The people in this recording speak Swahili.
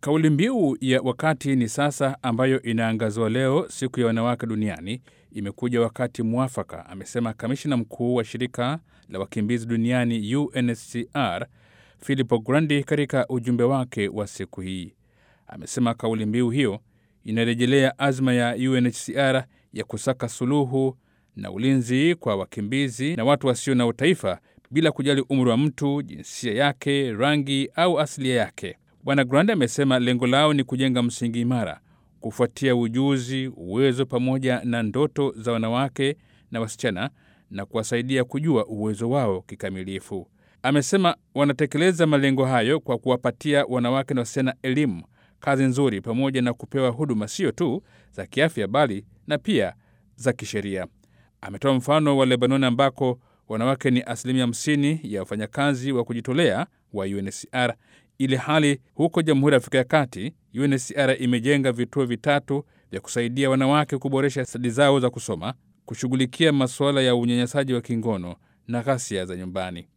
Kauli mbiu ya wakati ni sasa, ambayo inaangaziwa leo, siku ya wanawake duniani, imekuja wakati mwafaka, amesema kamishina mkuu wa shirika la wakimbizi duniani UNHCR Filippo Grandi katika ujumbe wake wa siku hii. Amesema kauli mbiu hiyo inarejelea azma ya UNHCR ya kusaka suluhu na ulinzi kwa wakimbizi na watu wasio na utaifa bila kujali umri wa mtu, jinsia yake, rangi au asilia yake. Bwana Grandi amesema lengo lao ni kujenga msingi imara, kufuatia ujuzi, uwezo pamoja na ndoto za wanawake na wasichana na kuwasaidia kujua uwezo wao kikamilifu. Amesema wanatekeleza malengo hayo kwa kuwapatia wanawake na wasichana elimu, kazi nzuri, pamoja na kupewa huduma sio tu za kiafya bali na pia za kisheria. Ametoa mfano wa Lebanon ambako wanawake ni asilimia 50 ya wafanyakazi wa kujitolea wa UNHCR, ili hali huko Jamhuri ya Afrika ya Kati UNHCR imejenga vituo vitatu vya kusaidia wanawake kuboresha stadi zao za kusoma, kushughulikia masuala ya unyanyasaji wa kingono na ghasia za nyumbani.